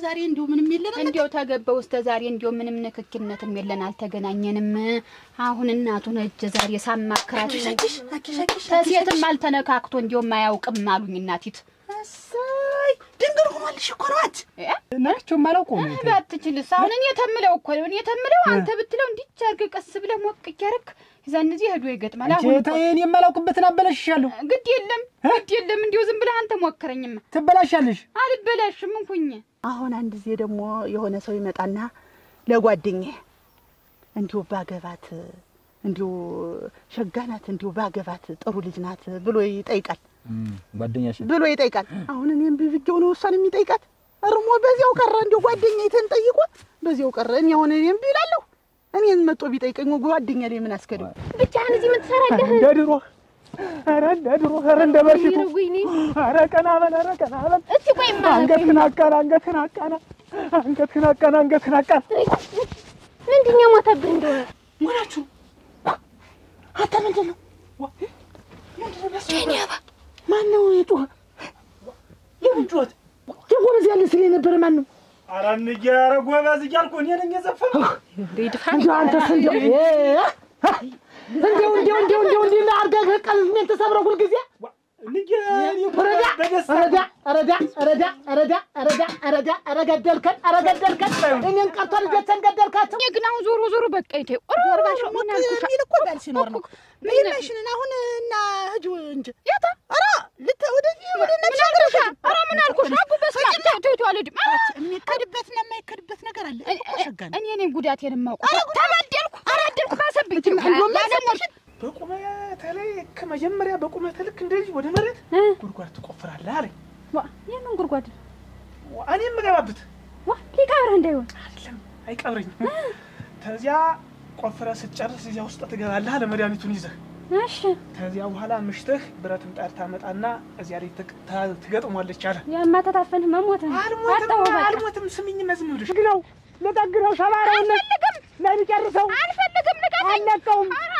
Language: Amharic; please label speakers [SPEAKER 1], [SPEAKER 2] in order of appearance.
[SPEAKER 1] ዛሬ እንዲሁ ምንም የለንም።
[SPEAKER 2] እንዲያው ተገባው እስከ ዛሬ እንዲያው ምንም ንክኪነትም የለን፣ አልተገናኘንም። አሁን እናቱን እጀ ዛሬ ሳማክራት
[SPEAKER 1] አኪሽ አኪሽ አኪሽ
[SPEAKER 2] ተሴትም አልተነካክቶ እንዲያውም አያውቅም አሉኝ እናቲት።
[SPEAKER 1] እሰይ ድንግል ሆኗልሽ እኮ ነዋት።
[SPEAKER 3] ናቸው የማላውቀው ነው።
[SPEAKER 2] ባትችልስ አሁን እኔ ተምለው እኮ ነው እኔ ተምለው አንተ ብትለው እንዲች አድርገህ ቀስ ብለህ ሞቅ እያደረግህ የዛን ጊዜ ሄዶ ይገጥማል። አሁን እኮ
[SPEAKER 3] እኔ የማላውቅበትን አበላሽሻለሁ።
[SPEAKER 2] ግድ የለም ግድ የለም እንዲሁ ዝም ብለህ አንተ ሞክረኝማ
[SPEAKER 3] ትበላሻለሽ።
[SPEAKER 2] አልበላሽም እንኩኝ
[SPEAKER 1] አሁን አንድ ጊዜ ደግሞ የሆነ ሰው ይመጣና ለጓደኛዬ እንዲሁ ባገባት እንዲሁ ሸጋ ናት እንዲሁ ባገባት ጥሩ ልጅ ናት ብሎ ይጠይቃል
[SPEAKER 3] ጓደኛሽ
[SPEAKER 1] ብሎ ይጠይቃል። አሁን እኔም ብብጌው ነው እሷን የሚጠይቃት እርሞ በዚያው ቀረ። እንዲሁ ጓደኛዬ ጠይቆ በዚያው ቀረ። እኔ አሁን እኔም ቢላለሁ እኔን መጦ ቢጠይቀኝ ጓደኛ ላይ ምን አስከደው?
[SPEAKER 2] ብቻህን እዚህ ምን ትሰራለህ?
[SPEAKER 3] እንደ ድሮ ኧረ እንደ ድሮ ኧረ እንደ በፊቱ
[SPEAKER 2] ወይኔ
[SPEAKER 3] ኧረ ቀና በል ኧረ ቀና በል
[SPEAKER 2] እስቲ ቆይማ
[SPEAKER 3] አንገትህን አቃና አንገትህን አቃና አንገትህን አቃና አንገትህን አቃና
[SPEAKER 2] ምንድን ነው የሞተብህ እንደሆነ
[SPEAKER 1] ሞናችሁ አንተ ምንድን ነው ማን ነው የጮኸ? የምን ጩኸት? የጎበዝ ያለ ስል የነበረ ማን ነው?
[SPEAKER 3] ኧረ እንዬ ኧረ ጎበዝ እያልኩ እኔ ነኝ የዘፈንኩት።
[SPEAKER 1] እንዲያው አንተስ እንዲያው እ- እንዲያው እንዲያው እንዲያው እንዲያው እንዲህ አድርገህ ቀልቤን ተሰብረው ሁልጊዜ
[SPEAKER 3] እንዬ እኔ እኮ
[SPEAKER 1] ረዳ
[SPEAKER 3] በደስታ
[SPEAKER 1] ረዳ ረዳ ረዳ ረዳ ረዳ ረዳ ኧረ ገደልከን ኧረ ገደልከን እኔን ቀርቶ ልጆችን ገደልካቸው።
[SPEAKER 2] ግን አሁን ዞሮ ዞሮ በቃ ይቴ
[SPEAKER 1] ጆርባሽ ሞት የሚል እኮ ባል ሲኖር ነው። መሄድሽንን አሁን እና ህጁ እንጂ
[SPEAKER 2] ያታ
[SPEAKER 1] ኧረ ልተ ወደዚህ ወደ
[SPEAKER 2] ምን አልኩሽ? ኧረ ምን አልኩሽ? አቡ በስመ አብ ተው ተው ተው አልሄድም። ኧረ
[SPEAKER 1] የሚከድበትና የማይከድበት ነገር አለ እኮ ሸጋ ነው።
[SPEAKER 2] እኔ ነኝ ጉዳቴን የማውቀው። ተበደልኩ ተበደልኩ ባሰብኝ።
[SPEAKER 3] በቁመት ላይ ከመጀመሪያ በቁመት ልክ እንደዚህ ወደ መሬት ጉድጓድ ትቆፍራለህ አለኝ።
[SPEAKER 2] የምን ጉድጓድ
[SPEAKER 3] እኔ የምገባበት
[SPEAKER 2] ዋ ሊቀብርህ እንዳይሆን
[SPEAKER 3] አይደለም አይቀብረኝም። ከዚያ ቆፍረህ ስትጨርስ እዚያ ውስጥ ትገባለህ አለ መድኃኒቱን ይዘህ።
[SPEAKER 2] እሺ
[SPEAKER 3] ከዚያ በኋላ ምሽትህ ብረት ምጣድ ታመጣና እዚያ ላይ ትቅ- ታ- ትገጥሟለች አለ።
[SPEAKER 2] ያማ ተታፈንህ መሞትህ ነው።
[SPEAKER 3] አልሞትም
[SPEAKER 2] አጣው በቃ
[SPEAKER 3] አልሞትም። ስሚኝማ ዝም ብለሽ ግነው ልጠግነው ሸባሪውን
[SPEAKER 2] አልፈልግም
[SPEAKER 3] ለሚጨርሰው
[SPEAKER 2] አልፈልግም ልቀቀኝ።
[SPEAKER 3] አልለቀውም
[SPEAKER 2] ኧረ